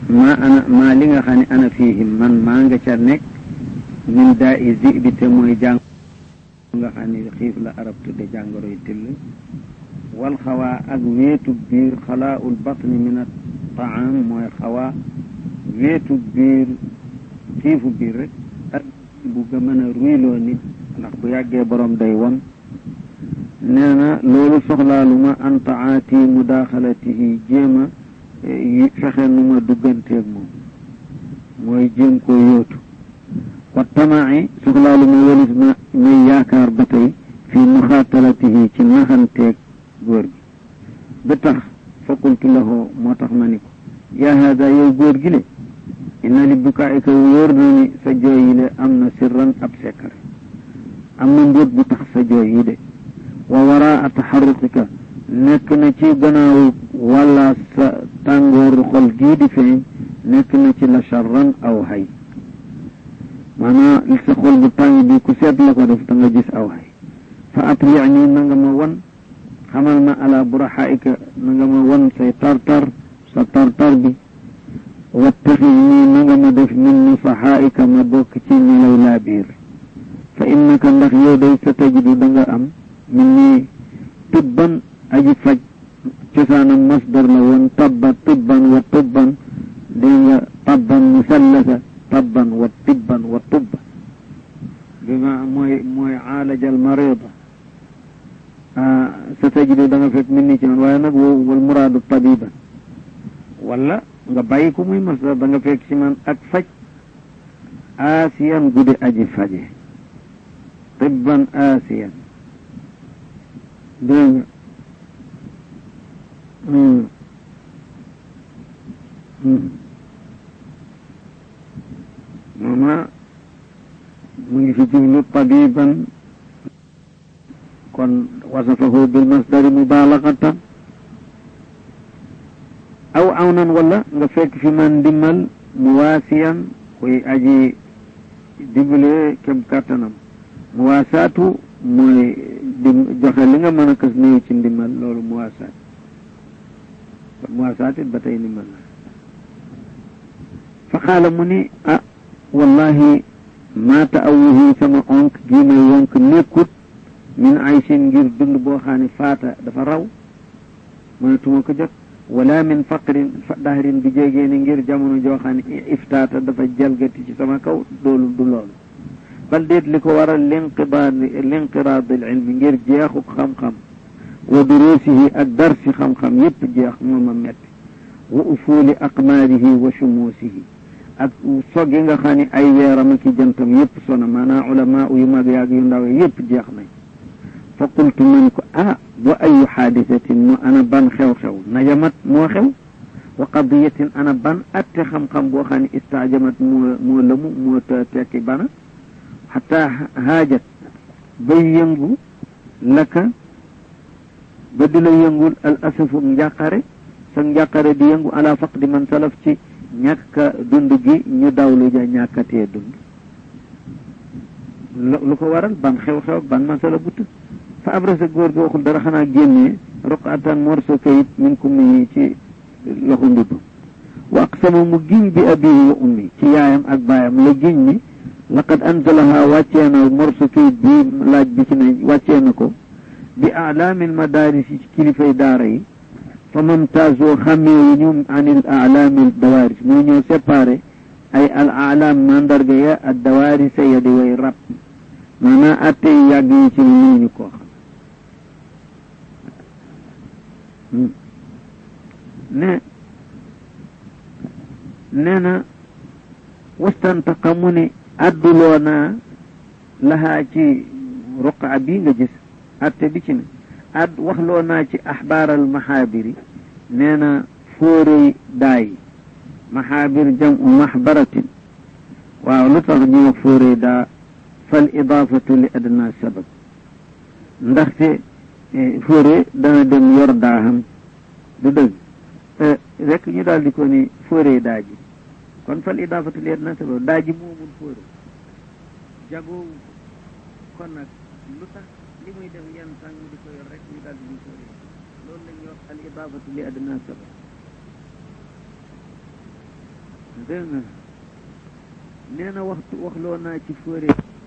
maa ana maa li nga xam ne ana fiihim man maa nga ca nekk min daa i zi bi te mooy jàng nga xam ne xiif la arab tudde jàngoroy till wal xawaa ak wéetu biir xalaaul batni min a taam mooy xawaa wéetu biir xiifu biir rek ak bu ga mën a ruyloo nit ndax bu yàggee borom day won nee na loolu soxlaaluma an taati mudaaxalatihi jéema fexe nu ma dugganteeg moom mooy jéem koo yóotu wa tamaai soxlaaluma walis ma may yaakaar ba tey fii muxaatalatihi ci naxanteeg góor gi ba tax fa qultu lahu moo tax ma ni ko yaa haada yow góor gi le inna li bukaayika wóor na ni sa jooy yi le am na sirran ab sekkare am na mbóot bu tax sa jooy yi de wa waraa taxarruqika nekk na ci gannaaw wala sa tàngooru xol gii di feeñ nekk na ci la charran aw hay maanaam li sa xol bu tàng bi ku seet la ko def da nga gis aw hay fa atlic nii na nga ma wan xamal ma ala buraxaika na nga ma wan say tartar sa tartar bi wattaxid nii na nga ma def min nusaxaaika ma bokk ci ñi lay laa biir fa innaka ndax yow day sa tajidu da nga am min nii tibban aji faj cosaanam masdar la woon tabba tibban wa tibban dégg nga tabban musallasa tabban wa tibban wa tubba bi ma mooy mooy aalajal marida sa tajidu da nga fekk min ni ci man waaye nag woo wal muraadu tabiban wala nga bàyyi ko muy masdar da nga fekk ci man ak faj aasiyan guddi aji faje tibban aasiyan dégg nga mooma mu ngi fi jublu tabiban kon wasafahu bil masdari mubalagatan aw awnan wala nga fekk fi man ndimmal muwaasiyan koy aji dimbale kem kàttanam muwaasaatu mooy di joxe li nga mën a kës néew ci ndimbal loolu muwaasaat muwaasaat it ba tey ndimbal la fa xaala mu ni ah wallahi maa taawuhi sama onk gii may wonk nekkut min aysin ngir dund boo xam ne faata dafa raw mënatuma ko jot wala min faqrin dahrin bi jégee ni ngir jamono joo xam ne iftaata dafa jalgati ci sama kaw doolu du loolu bal déet li ko waral linqibaad linqiraad al ilmi ngir jeexu xam-xam wa duruusihi ak darsi xam-xam yépp jeex moo ma metti wa ufuuli aqmaarihi wa shumuusihi ak sog yi nga xam ne ay weeram ak i jantam yépp sona maanaam ulama yu mag yaag yu ndaw yépp jeex nañ fa qultu man ko ah wa ayu xaadisatin mu ana ban xew-xew najamat moo xew wa qadiyatin ana ban atte xam-xam boo xam ne istaajamat moo moo lëmu moo tekki bana xataa haajat bay yëngu laka ba di la yëngul al asafu njàqare sa njàqare di yëngu ala faqdi man salaf ci ñàkka dund gi ñu dawlu ja ñàkkatee dund lu ko waral ban xew-xew ban masala bu tëdd fa abrasa góor gi waxul dara xanaa génnee roqatan morso kayit min kummi ci loxo ndudd wa aqsama mu giñ bi abihi wa ummi ci yaayam ak baayam la giñ ni laqad anzalaha wàccee na morso kayit bi laaj bi ci ne wàccee na ko bi alaamil madaris yi ci kilifay daara yi fa mamtaazoo xàmmeewu ñu anil alaamil dawaris muy ñoo séparé ay al alaam mandarga ya ak dawarisa ya di way rab maanaam atte yi yàgg yi ci mënuñu koo xam ne nee na wastantaqa mu ne adduloo naa lahaa ci ruqa bi nga gis atte bi ci ne ad waxloo naa ci axbaaral maxaabiri nee na fóorey daay maxaabir jamu maxbaratin waaw lu tax ñu wax fóorey daa fal idaafatu li adna sabab ndaxte fóore dana dem yor daaxam du dëgg rek ñu daal di ko ni fóore daa ji kon fal idaafatu li adna sabab daa ji moomul fóore jagoowu kon nag lu tax li muy def yenn tàng di ko yor rek ñu daal di ñu fóore loolu lañ yor al idaafatu li adna sabab dégg nga nee na waxtu waxloo naa ci fóore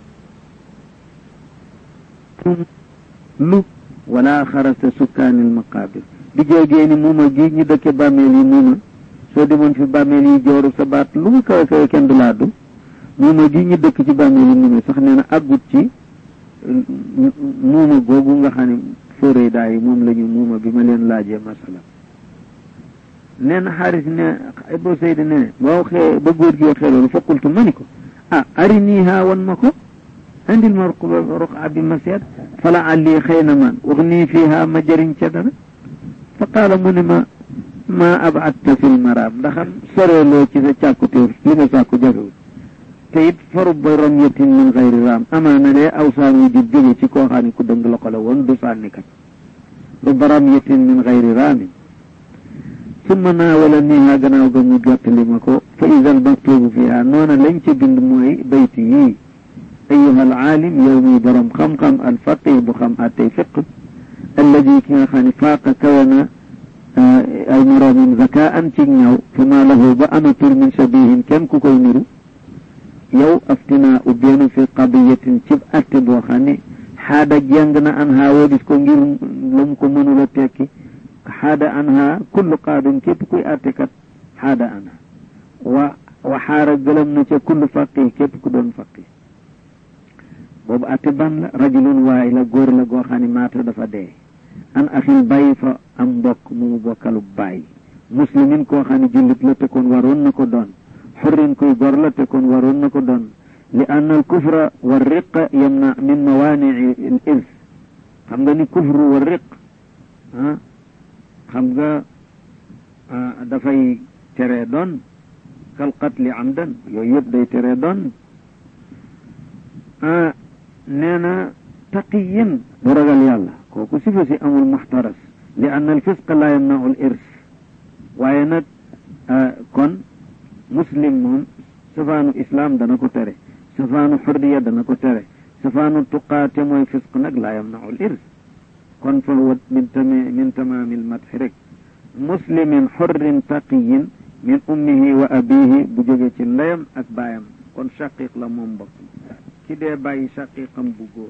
lu wala xarasta sukkaanil maqaabir di jógee ni muuma gi ñu dëkke bàmmeel yi muuma soo demoon fi bàmmeel yi jooru sa baat lu mu kawe kawe kenn du laa du muuma gi ñu dëkk ci bàmmeel yi muuma sax nee na àggut ci muuma googu nga xam ne fóore daa yi moom la ñu muuma bi ma leen laajee masala nee na xaaris ne Abu Sayd ne ba waxee ba góor gi waxee loolu faqultu ma ni ko ah ari nii haa wan ma ko indil ma ruqa bi ma seet fala alli xëy na man wax nii fiiha ma jëriñ ca dara fa qaala mu ne ma ma abatta fil maraam ndaxam soreeloo ci sa càkkutéef li nga sàkku jafewul te it farub ba ramyatin min xayri raam amaana lee aw saan wu jub jóge ci koo xam ne ku dëng loxo la woon du sànnikat rubba ramyatin min xayri raamin summa naawala niiha gannaaw ga mu jottali ma ko fa idal maktubu fiha noona lañ ca bind mooy bayti yii ayuha alaalim yow mi borom xam-xam alfaqih bu xam attey fiq alladi ki nga xam ne faaqa kawana ay moroomim zakaan ci ñaw fi ma lahu ba amatul min shabihin kenn ku koy niru yow aftina ubbeenu fi qadiyatin cib atte boo xam ne xaada jàng na an haa woodis ko ngir lu mu ko mënula tekki xaada anha kullu qaadin képp kuy àttekat xaada anha wa wa xaara gëlëm na ca kullu faqih képp ku doon faqih boobu àtte ban la rajulun waay la góor la goo xam ne maata dafa dee an axil bàyyi fa am mbokk mu mu bokkalu bàyyi muslimin koo xam ne jullit la te kon waroon na ko doon xurrin kuy gor la te kon waroon na ko doon li ann al kufra wa riqa yamna min mawaanii al irs xam nga ni kufru wa riq ah xam nga dafay tere doon kal qatli amdan yooyu yëpp day tere doon nee na taqiyin bu ragal yàlla kooku sifa si amul muxtaras li ann al fisqa la yamnau al irs waaye nag kon muslim moom safaanu islam dana ko tere safaanu xurriya dana ko tere safaanu tuqaate mooy fisq nag la yamnau al irs kon fa huwa min tami min tamaami lmadxi rek muslimin xurrin taqiyin min ummihi wa abihi bu jóge ci ndeyam ak baayam kon shaqiq la moom mbokk ki dee bàyyi shaqiqam bu góor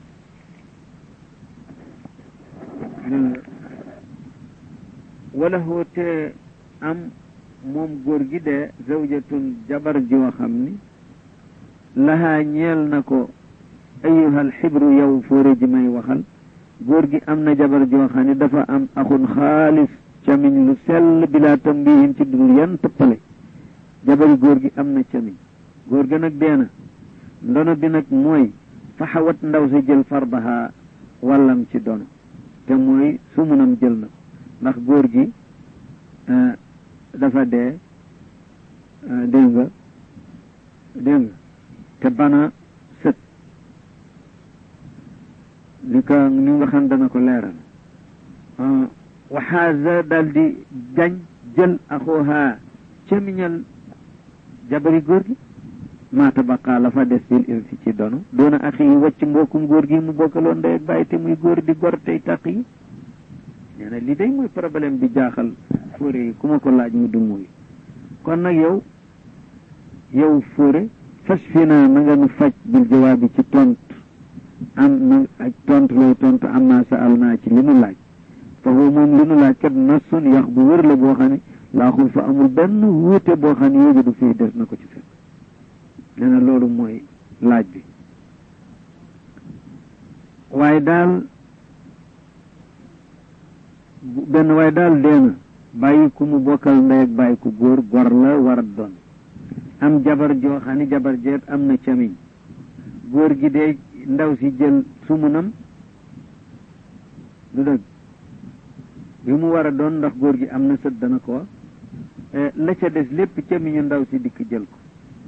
wala hoote am moom góor gi dee zawjatun jabar joo xam ni lahaa ñeel na ko ayuhal xibru yow fóore ji may waxal góor gi am na jabar joo xam ne dafa am axun xaalis camiñ lu sell bilaa tambihin ci dul yan tëppale jabari góor gi am na camiñ góor ga nag dee na ndono bi nag mooy faxawat ndaw si jël fardaha wàllam ci dono te mooy sumunam jël na ko ndax góor gi dafa dee dégg nga dégg nga te bana sët li ko ni nga xam dana ko leeral waxaaza daal di jañ jël axooha camiñal jabari góor gi maata baqaa la fa des bil irsi ci dono doona axi yi wacc mbokkum góor gi mu bokkaloon ndey ak bàyyi te muy góor di gor tey taq yi nee na li day muy problème bi jaaxal fóore yi ku ma ko laaj mu du muy kon nag yow yow fóore fas fi naa na nga nu faj bil jawaabi ci tont am na ak tontu lay tontu am naa sa al naa ci li nu laaj foofu moom li nu laaj kat nasun yax bu wër la boo xam ne laaxul fa amul benn wuute boo xam ne yéegi du fii des na ko ci fekk nee na loolu mooy laaj bi waaye daal benn waaye daal dee na bàyyi ku mu bokkal ndey ak bàyyi ku góor gor la war a doon am jabar joo xam ne jabar jeet am na camiñ góor gi dee ndaw si jël sumunam du dëgg bi mu war a doon ndax góor gi am na sët dana ko wax la ca des lépp camiñu ndaw si dikk jël ko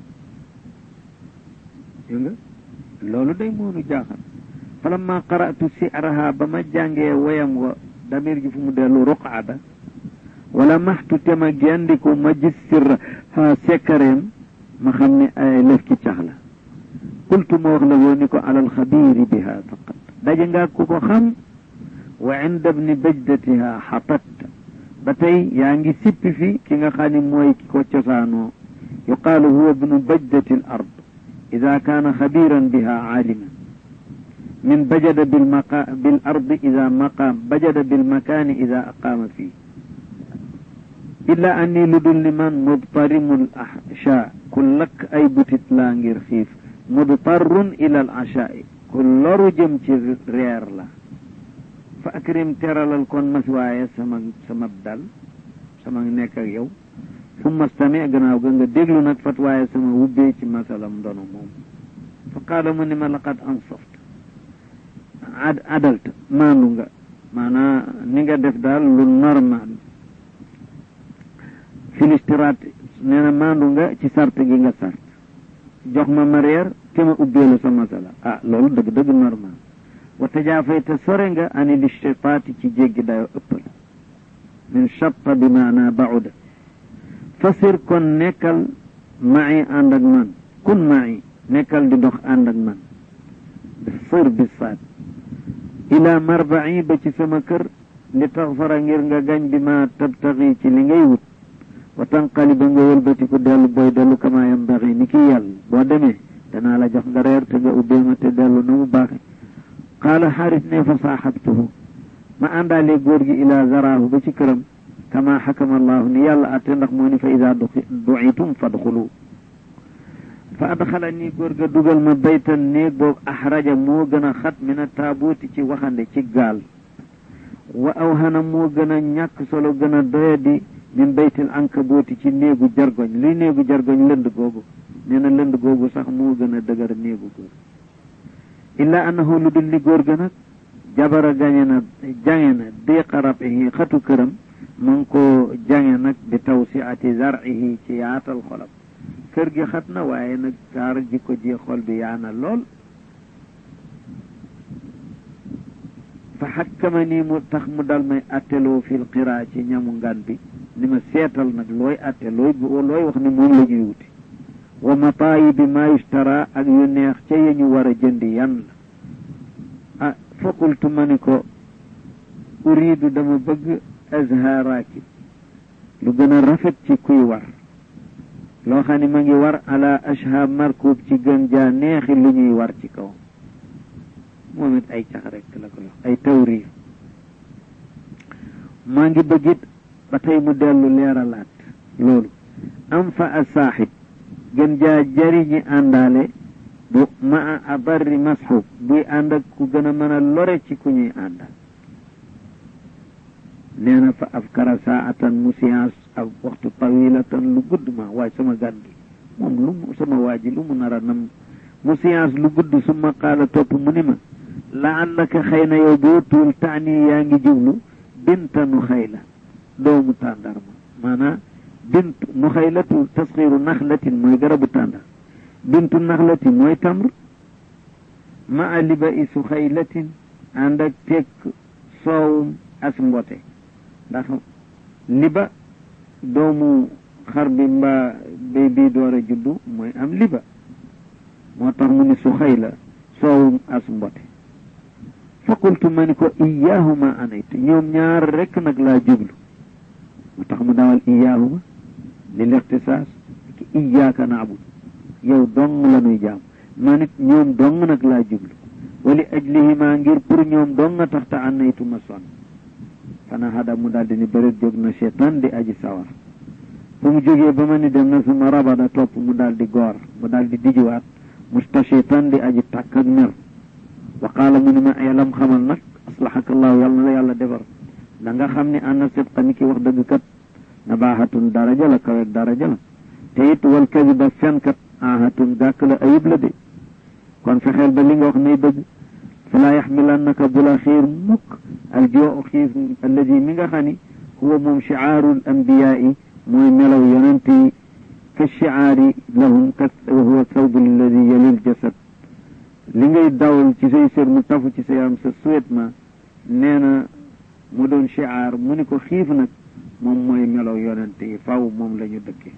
dégg nga loolu day moonu jaaxal falamma qara'tu si'raha ba ma jàngee woyam wa damir ji fu mu dellu ruqaada wala maxtu te ma gendiku ma gis sirra ha sekkareem ma xam ne ay lëf ki cax la qultu ma wax la woo ni ko alal xabiiri biha faqat daje nga ku ko xam wa inda bni bajdatiha xatat ba tey yaa ngi sippi fi ki nga xam ne mooy ki ko cosaanoo yuqaalu huwa bnu bajdati al ard ida kaana xabiran biha aaliman min bajada bilmaqa bil ardi ida maqaam bajada bilmakaani ida aqaama fii illa anni lu dul ni man mudtarimul asha ku lakk ay butit laa ngir xiif mudtarrun ila al ashaai ku loru jëm ci reer la fa akrim teralal kon mas waaye sama sama dal sama nekk ak yow summa stami gannaaw ga nga déglu nag fat waaye sama wubbee ci masalam ndono moom fa qaala mu ni ma laqad ansoft ad adalta maandu nga maanaa ni nga def daal lu normal filistiraat nee na maandu nga ci sart gi nga sart jox ma ma reer te ma ubbeelu sa masala ah loolu dëgg dëgg normal wa tajaafay te sore nga ani listitaati ci jéggi dayo ëppal min chatta bi maana bauda fasir kon nekkal ma'i ànd ak man kun ma'i nekkal di dox ànd ak man sir bi saat ila marba'i ba ci sama kër li taxfara ngir nga gañ bi ma tabtaxi ci li ngay wut wa tanqali ba nga wëlbatiku dellu booy dellu kama yambaxi ni ki yàlla boo demee danaa la jox nga reer te nga ubbee ma te dellu na mu baaxe qaala xaaris ne fa saaxabtuhu ma àndaale góor gi ila zaraahu ba ci këram kama xakama allahu ni yàlla atte ndax moo ni fa ida duitum fadxulu fa adxala nii góor ga dugal ma baytan néeg boobu axraja moo gën a xat min a taabuuti ci waxande ci gaal wa awhana moo gën a ñàkk solo gën a doyadi min baytil ankabuuti ci néegu jargoñ luy néegu jargoñ lënd googu nee na lënd googu sax moo gën a dëgër néegu góor illa annahu lu dul li góor ga nag jabara gañe na jange na diqa rabihi xatu këram mu ngi ko jange nag bi tawsiati zar'ihi ci yaatal xolam kër gi xat na waaye nag kaar jikko ji xol bi yaana lool fa xakkama nii mu tax mu dal may atteloo fil qiraa ci ñamu ngan bi ni ma seetal nag looy atte looy looy wax ni moom la ñuy wuti wa mataayi bi ma yustara ak yu neex ca ya ñu war a jëndi yan la ah faqultu ma ni ko uridu dama bëgg azha raakib lu gën a rafet ci kuy war loo xam ne ma ngi war ala ashha markub ci gën jaa neexi lu ñuy war ci kaw moom it ay cax rek la ko wax ay tawriir maa ngi bëggit ba tey mu dellu leeralaat loolu am fa a saaxib gën jaa jariñi àndaale bu ma a adarri masxub buy ànd ak ku gën a mën a lore ci ku ñuy àndal nee na fa afkara saatan mu science ak waxtu tawilatan lu gudd ma waaye sama gan gi moom lu mu sama waa ji lu mu nar a nam mu science lu gudd suma qaala topp mu ni ma laallaka xëy na yow boo tuul taani yaa ngi jublu binta nu xayla doomu tàndarma maanaam bintu nu xaylatu tasxiru naxlatin mooy garabu tàndar bintu naxlatin mooy tamr ma a liba i su xaylatin ànd ak tekk soowum as mbote ndax liba doomu xar bi mbaa béy bii door a juddu mooy am liba moo tax mu ni su xayla soowum as mbote fa qultu ma ni ko iyaahuma anaytu ñoom ñaar rekk nag laa jublu moo tax mu dawal iyaahuma lil ixtisaas ki iyaaka naabud yow dong la nuy jaam ma nit ñoom dong nag laa jublu wali ajlihima ngir pour ñoom dong nga tax ta anaytu ma sonn fana hada mu daldi ni bëret jóg na seetaan di aji sawar fu mu jógee ba ma ni dem na suma rabada topp mu daldi goor mu daldi dijuwaat mustashitan di aji tàkk ak mer wa qaala mu ni ma yalam xamal nag aslahaka allahu yàlla na la yàlla defar da nga xam ne anna sidqa ni ki wax dëgg kat nabaahatun daraja la kaweeg daraja la te it wal kadiba fenkat ahatun gàkk la ayib la de kon fexeel ba li nga wax nay dëgg falaa yaxmilannaka bu la xiir mukk aljoo xiif alladi mi nga xam ni huwa moom chiaarul ambiyaai mooy melaw yonent yi ka chiaari lahum ka wa huwa thawbu alladi yalil jasad li ngay dawal ci say sër mu tafu ci sa yaram sa suwetma nee na mu doon chiaar mu ni ko xiif nag moom mooy melaw yonent yi faw moom la ñu dëkke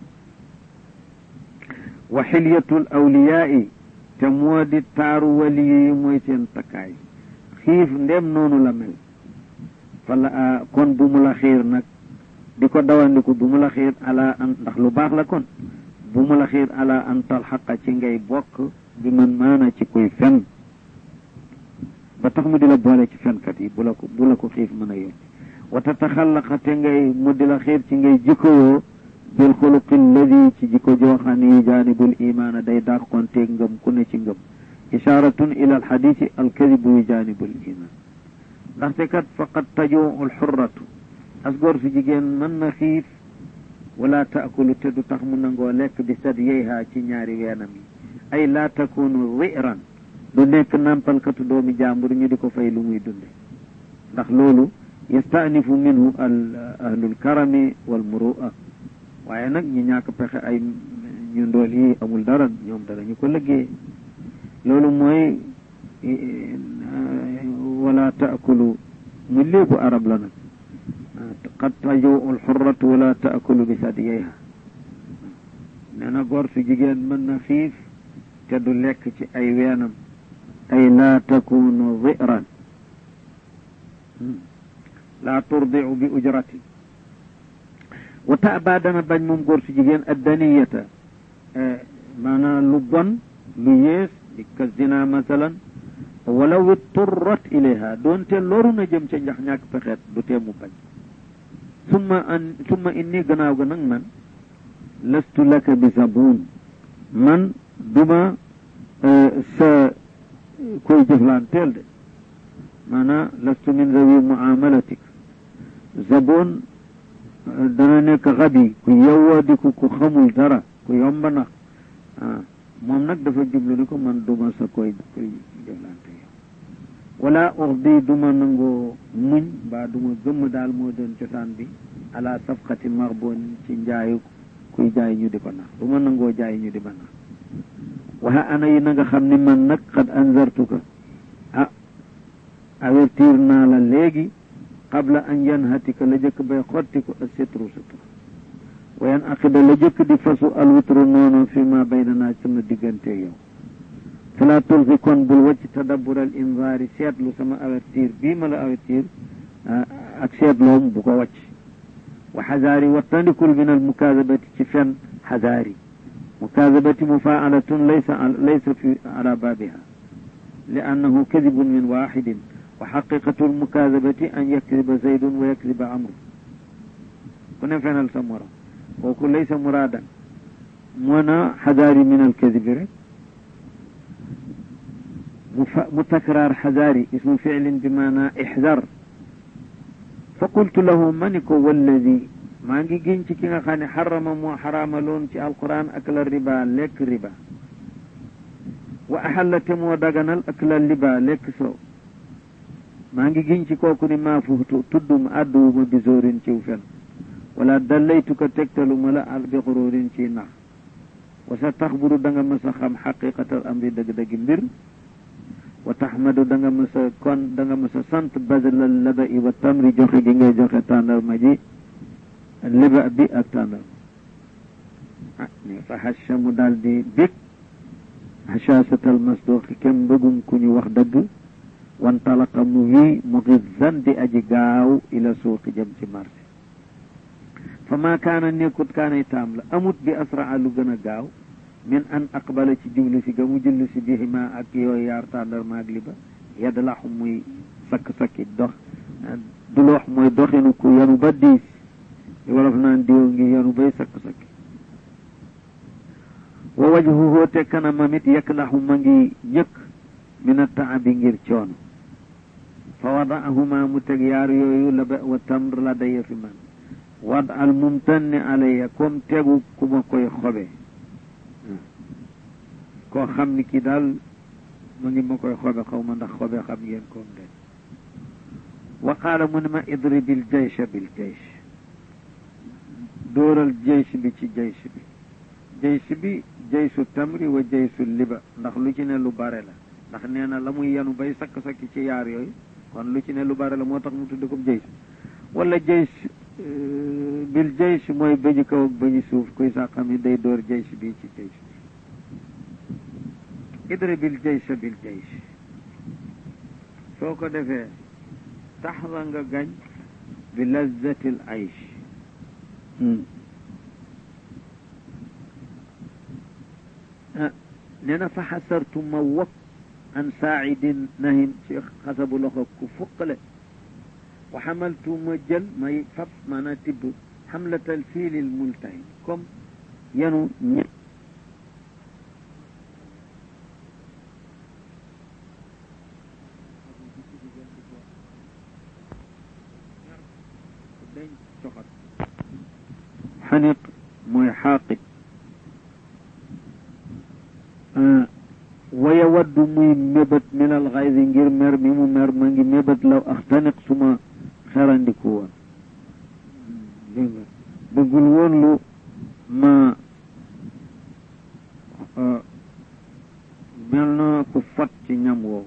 wa xilyatul awliyaai te moo di taaru wali yi mooy seen takkaay xiif ndem noonu la mel fala kon bu mu la xiir nag di ko dawandiku bu mu la xiir ala an ndax lu baax la kon bu mu la xiir ala an talxaqa ci ngay bokk bi man maana ci kuy fen ba tax mu di la boole ci fenkat yi bu la ko bu la ko xiif mën a yónni wa tataxallaqa te ngay mu di la xiir ci ngay jikkowoo bil xuluqi alladi ci jikko joo xam ne yu jaanibul imaana day dàqonteeg ngëm ku ne ci ngëm isharatun ila alxadisi alkadibu yu jaanibul iman ndaxte kat faqad tajuu alxurratu as góor su jigéen mën na xiif wala taakulu te du tax mu nangoo lekk bi sad yeyha ci ñaari weenam yi ay laa takunu ziran du nekk nampalkatu doomi jàmbur ñu di ko fay lu muy dunde ndax loolu yastanifu minhu al ahlul karami wal murua waaye nag ñi ñàkk pexe ay ñu ndool yi amul dara ñoom dara ñu ko liggéey loolu mooy wala taakulu mu léebu arab la nag qad tajow alxurratu wala taakulu bi sadiyeyha nee na góor su jigéen mën na xiif te du lekk ci ay weenam ay laa takunu ziran laa turdiu bi ujratin wa taaba dana bañ moom góor su jigéen addaniyata maanaam lu bon lu yées di ka zina masalan walaw itturrat ilayha doonte loru na jëm ca njax ñàkk pexeet du tee mu bañ summa an summa inni gannaaw ga nag man lastu laka bi zabun man duma sa koy jëflanteel de maanaam lastu min zawi muamalatik zabun dana nekk xabi ku yewwa di ku ku xamul dara ku yomba nax ah moom nag dafa jublu ni ko man duma sa koy koy jëflante yow wala urdi duma nangoo muñ mbaa duma gëmm daal moo doon cosaan bi ala safqati marbon ci njaayu kuy jaay ñu di ko nax duma nangoo jaay ñu di ma nax waxa ana yi na nga xam ni man nag xad anzartuka ah avertir naa la léegi qabla an yanhatika la jëkk bay xottiku ak sitru sutura wa yan aqida la jëkk di fasu alwitru noonu fi ma baynana sama diggante yow fala tulfi kon bul wacc tadabbur al inzaari seetlu sama avertir bii ma la avertir ak seetloom bu ko wacc wa xazaari wattandikul min al mukaadabati ci fen xazaari mukaadabati mufaalatun laysa laysa fi ala baabiha li annahu kadibun min waxidin wa xaqiqatu almukaadabati an yakdiba zaydun wa yakdiba amru ku ne fenal sa morom kooku laysa muraadan moo na xadaari min alkadibi rek mu takraar xadaari ismu ficlin bi maana ixdar fa qultu lahu ma ni ko walladi maa ngi giñ ci ki nga xam ne xarama moo xaraamaloon ci alquran akla riba lekk riba wa axalla te moo daganal akla liba lekk soow maa ngi giñ ci kooku ni maa fuutu tudduma àdduwuma bi zóorin ciw fen wala dallaytuka tegtaluma la al bi xururin ci nax wa sa taxburu da nga mës a xam xaqiqatal amri dëgg-dëggi mbir wa taxmadu da nga mës a kon da nga mës a sant badalal laba i wa tamri joxe gi ngay joxe tàndarma ji liba bi ak tàndarma ah ni fa hasha mu daal di bég hashasatal masduqi kem mbëggum ku ñu wax dëgg wantalaqa mu wii muxizzan di aji gaaw ila suuqi jëm ci marché fa maa kaana nekkut kaanay taam la amut bi asraa lu gën a gaaw min an aqbala ci jublu si ga mu jullu si bihima ak yooyu yaar tàndarma ak liba yadlaxu muy sakk-sakki dox du loox mooy doxinu ku yanu ba diis li wolof naan diw ngi yanu bay sakk-sakki wa wajhuhu te kanamam it yaklaxu ma ngi ñëkk min attaabi ngir coono fa wadaahuma mu teg yaar yooyu la ba wa tamr la daya fi man wad al mumtanni alayya comme tegu ku ma koy xobe koo xam ni kii daal ma ngi ma koy xobe xaw ma ndax xobe xam ngeen koom de wa qaala mu ne ma idribil jaysha bil jaysh dóoral jaysh bi ci jaysh bi jaysh bi jaysu tamri wa jaysu liba ndax lu ci ne lu bare la ndax nee na la muy yanu bay sakk-sakki ci yaar yooyu kon lu ci ne lu bare la moo tax mu tudd ko jaysh wala jaysh bil jaysh mooy bëñu kaw ak bëñu suuf kuy sax xam ni day dóor jaysh bi ci jaysh bi idribil jaysh bil jaysh soo ko defee taxla nga gañ bi lazzatil aysh nee na fa xasartu ma wokk an saaidin nahin ci xasabu loxo ku fuqale wa xamaltu ma jël may fab maanaam tibb xamlatal fiilil multahin comme yenu ñe dañ coxat xaniq mooy xaaqit waya waddu muy mébét minal xaydi ngir mer mi mu mer ma ngi mébét law axtaniq suma xerandiku woon dégg nga bëggul woon lu ma mel na ku fot ci ñam woowu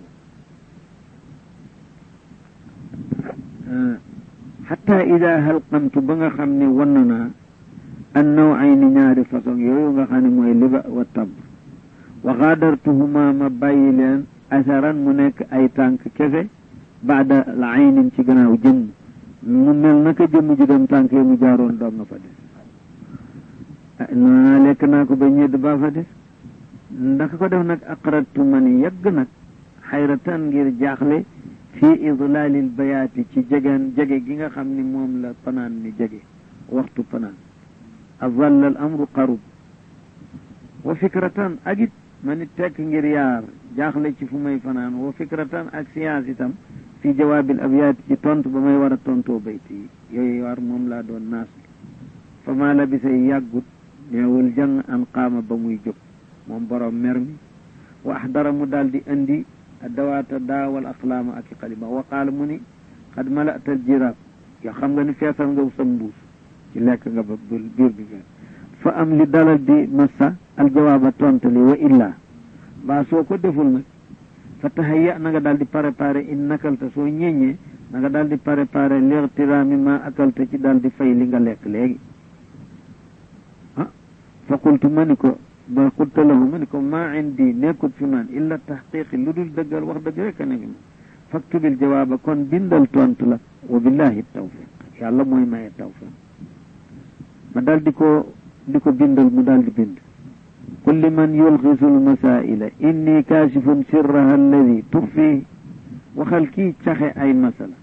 xataa ida halqamtu ba nga xam ne wann naa an naw ay ni ñaari façon yooyu nga xam ne mooy liba wa tab wa xaadartuhuma ma bàyyi leen asaran mu nekk ay tànk kese baada la aynin ci gannaaw jëmm mu mel naka jëmm ji dem tànk yi mu jaaroon doom nga fa des noona lekk naa ko ba ñedd baa fa des ndax ko def nag aqratu man yàgg nag xayratan ngir jaaxle fii idlaalil bayaati ci jegeen jege gi nga xam ni moom la panaan mi jege waxtu panaan azalla al amru qarub wa fikratan ak it ma ni tekk ngir yaar jaaxle ci fu may fanaan wa fikratan ak siyaas itam fi jawaabil abyaati ci tontu ba may war a tontoo bayti yi yooyu war moom laa doon naas fa maa la bisay yàggut neewul jàng an qaama ba muy jóg moom borom mer mi wa ahdara mu daal di indi dawaata daawal aqlaama ak i xalima wa qaala mu ni xad malatal jiraab yoo xam nga ni feesal nga sa mbuus ci lekk nga ba biir bi fees fa am li dalal di massa aljawaaba tontali wa illa mbaa soo ko deful nag fa tahayya na nga daal di préparé in nakalta soo ñeññee na nga daal di préparé lixtiraami ma akalta ci daal di fay li nga lekk léegi ah fa qultu ma ni ko ba qulta lahu ma ni ko maa indi nekkut fi man illa taxqiqi lu dul dëggal wax dëgg rek a nekk ma faktubil jawaaba kon bindal tontu la wa billahi tawfiq yàlla mooy maye tawfiq ma daal di ko di ko bindal mu daal di bind qul liman yulxisu almasaila inni kaashifun sirraha alladi tuxfihi waxal kii caxe ay masala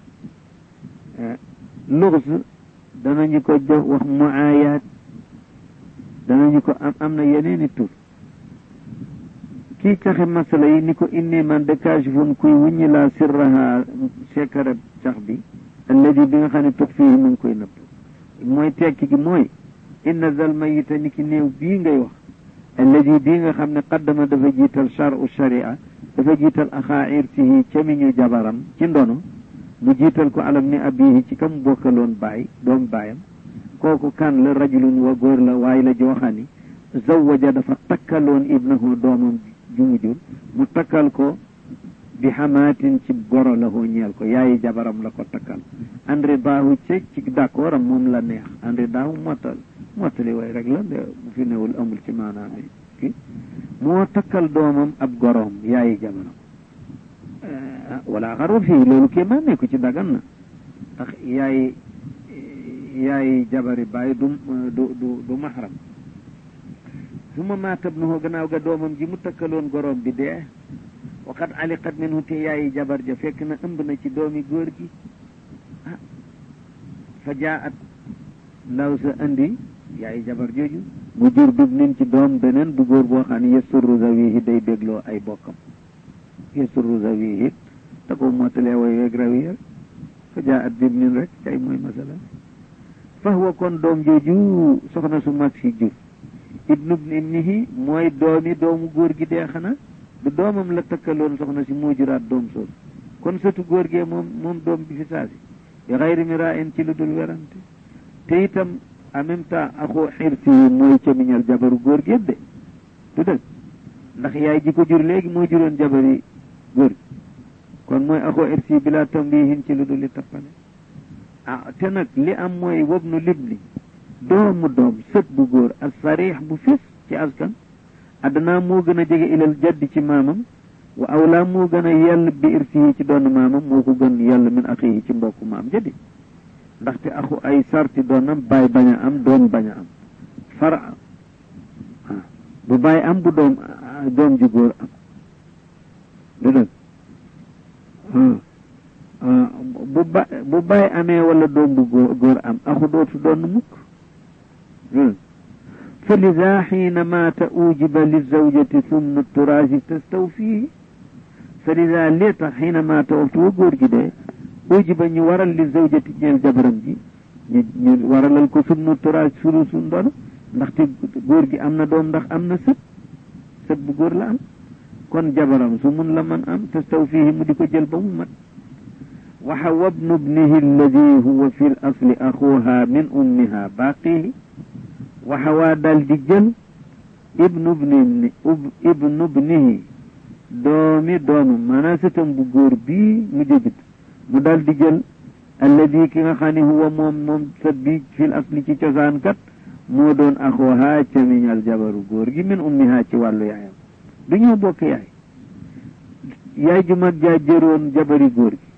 luxs danañu ko jox wax muaayaat danañu ko am am na yeneeni tur kii caxe masala yi ni ko inni man de kaashifun kuy wuññi laa sirraha sekkarab cax bi alladi bi nga xam ne tuxfihi mu ngi koy nëbb mooy tekki gi mooy inna zal mayita ni ki néew bii ngay wax alladi bii nga xam ne qaddama dafa jiital charu sharia dafa jiital axaa irtihi camiñu jabaram ci ndono mu jiital ko alam ni abihi ci kam bokkaloon baay doom baayam kooku kan la rajulun wa góor la waaye la jooxani zawaja dafa takkaloon ibnahu doomam ju mu jur mu takkal ko bi xamaatin ci goro la hoo ñeel ko yaayi jabaram la ko takkal andri daahu ci ci d'accord am moom la neex andri daahu mottal mottali way rek la de bu fi newul amul ci maanaam ki moo takkal doomam ab goroom yaayi jabaram wala xaru fii loolu kii maa nekku ci dagan na ndax yaayi yaayi jabari bàyyi du du du du maxram su ma maatab na hoo gannaaw ga doomam ji mu takkaloon goroom bi dee waqad aliqat minhu te yaayi jabar ja fekk na ëmb na ci doomi góor gi ah fa jaat ndaw sa andi yaayi jabar jooju mu jur dub nin ci doom beneen bu góor boo xam ne yesurru zawihi day bégloo ay bokkam yesurru zawihi te ko mottalee way weeg rawi rek fa jaat bib nin rek kay mooy masala fa huwa kon doom jooju soxna su mag si jur ibnu ibnihi mooy doomi doomu góor gi dee xanaa du doomam la takkaloon soxna si moo juraat doom soosu kon sëtu góor gee moom moom doom bi fi saasi bi xayri mi raa in ci lu dul werante te itam en même temps axoo xirsi yi mooy camiñal jabaru góor gi de du dëgg ndax yaay ji ko jur léegi moo juróon jabari góor gi kon mooy axoo xirsi bi laa tambihin ci lu dul li tappale ah te nag li am mooy wob nu libli doomu doom sët bu góor as sarix bu fis ci askan addanaa moo gën a jege ilal jaddi ci maamam wa awlaa moo gën a yell bi irsihi ci doon maamam moo ko gën yell min axihi ci mbokku maam jadi ndaxte axu ay sarti doonam baay bañ a am doom bañ a am fara bu bàyyi am bu doom doom ju góor am du dëgg bu ba bu bàyyi amee wala doom bu góor am axu dootu doon mukk fa lida xiina maata ujiba lizawjati sumnu turaasi tastawfihi fa lida lee tax xiina maata waxtu wa góor gi dee ujiba ñu waral li zawjati ñeel jabaram ji ñu ñu waralal ko sumnu turaasi sulu su ndono ndaxte góor gi am na doom ndax am na sët sët bu góor la am kon jabaram su mun la man am tastawfihi mu di ko jël ba mu mat waxa wabnu bnihi alladi huwa fi l asli axuha min ummiha baaqihi waxa waa dal di jël ibnu bni ibnu bnihi doomi doomu maanaam sëtam bu góor bii mu jëbit mu dal di jël alladi ki nga xam ne huwa moom moom sët bi fi l asli ci cosaan kat moo doon axuha camiñal jabaru góor gi min ummiha ci wàllu yaayam du ñoo bokk yaay yaay ju mag jaa jëroon jabari góor gi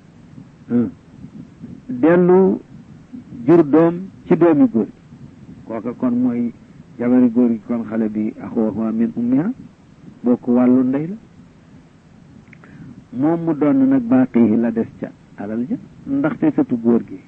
dellu jur doom ci doomi góor gi kooka kon mooy jabari góor gi kon xale bi axuha min ummiha bokk wàllu ndey la moom mu doon nag baaqihi la des ca alal ja ndaxte sëtu góor gi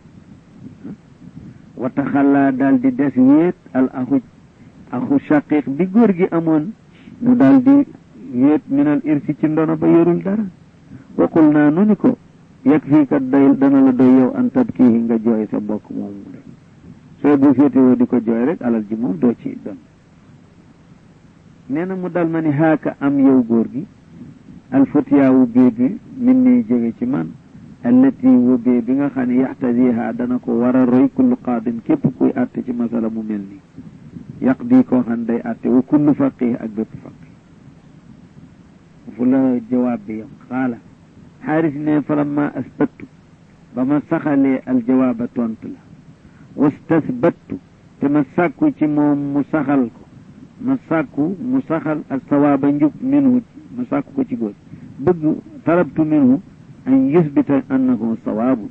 wata xalaa daal di des wéet al axu axu shaqiq bi góor gi amoon mu daal di wéet minal irsi ci ndono ba yorul dara waqul naa nu ni ko yegg fii kat doy dana la doy yow an tabkihi nga jooy sa bokk moom mu def soo bu féetewoo di ko jooy rek alal ji moom doo ci don nee na mu dal ma ni haaka am yow góor gi alfatiyaawu bee bi min nii jóge ci man allati wobee bi nga xam ne yaxtadiha dana ko war a roy kullu qaadin képp kuy àtte ci masala mu mel nii yaq di koo xam day àtte wa kullu faqih ak bépp faqih fu la jawaab bi yam xaala xaaris ne falamma asbattu ba ma saxalee aljawaaba tontu la wastasbattu te ma sàkku ci moom mu saxal ko ma sàkku mu saxal ak sawaaba njub minhu ma sàkku ko ci góor bëgg talabtu minhu an yusbita annahu sawaabu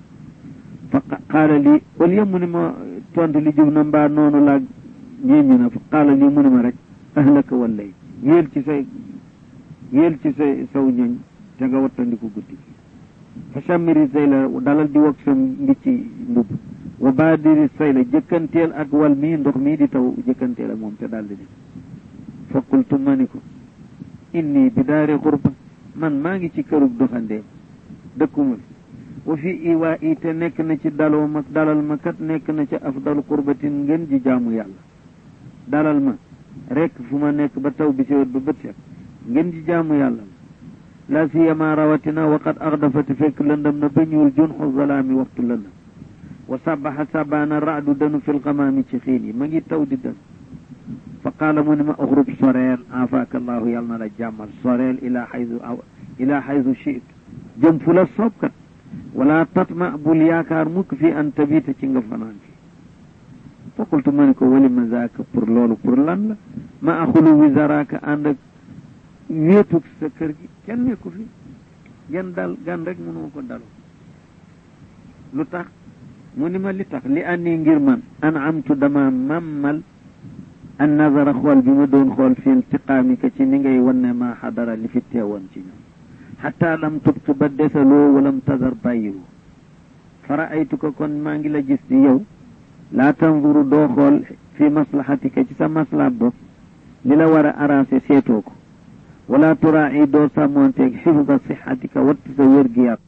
fa qaala lii au lieu mu ne ma tontu li jub na mbaa noonu laa ñeeñu na fa qaala lii mu ne ma rek ahlaka wallay yéel ci say yéel ci say saw ñoñ te nga wattandiku guddi gi fa shammiri sayla dalal di wog sa mbicci mbubb wa baadiri sayla jëkkanteel ak wal mii ndox mii di taw jëkkanteel ak moom te daldi dem fa qultu ma ni ko inni bi daari xurba man maa ngi ci kërug doxandeem dëkkuma fi wa fi iwaa i te nekk na ci daloo ma dalal ma kat nekk na ci afdalu qurbatin ngeen ji jaamu yàlla dalal ma rek fu ma nekk ba taw bi si wet ba bët set ngeen ji jaamu yàlla la la siyama rawatina waqad axdafati fekk lëndam na ba ñuul junxu zalaami waxtu lëndam wa sabaxa sabaana raadu danu fil xamaami ci xiin yi ma ngi taw di dan fa qaala mu ne ma uxrub soreel afaaka allahu yàlla na la jàmmal soreel ila xaysu ila xaysu chit jëm fu la soobkat wala tatma bul yaakaar mukk fi an tabita ci nga fanaan fi fa qultu ma ne ko wali ma zaaka pour loolu pour lan la ma axulu wi zaraaka ànd ak wéetug sa kër gi kenn nekku fi gen dal gan rek mënuma ko daloo lu tax mu ni ma li tax li anni ngir man an amtu dama mammal an nazara xool bi ma doon xool fi iltiqaamika ci ni ngay wanne ma xadara li fi teewoon ci ñoom xataa lam tubqi ba desaloo walam tadar bàyyiwu fara aytuka kon maa ngi la gis di yow laa tanzuru doo xool fi maslahatika ci sa maslahat bopp li la war a arrangé seetoo ko wala turaa doo sàmmoonteeg xifda sixatika watt sa wér gi yàpp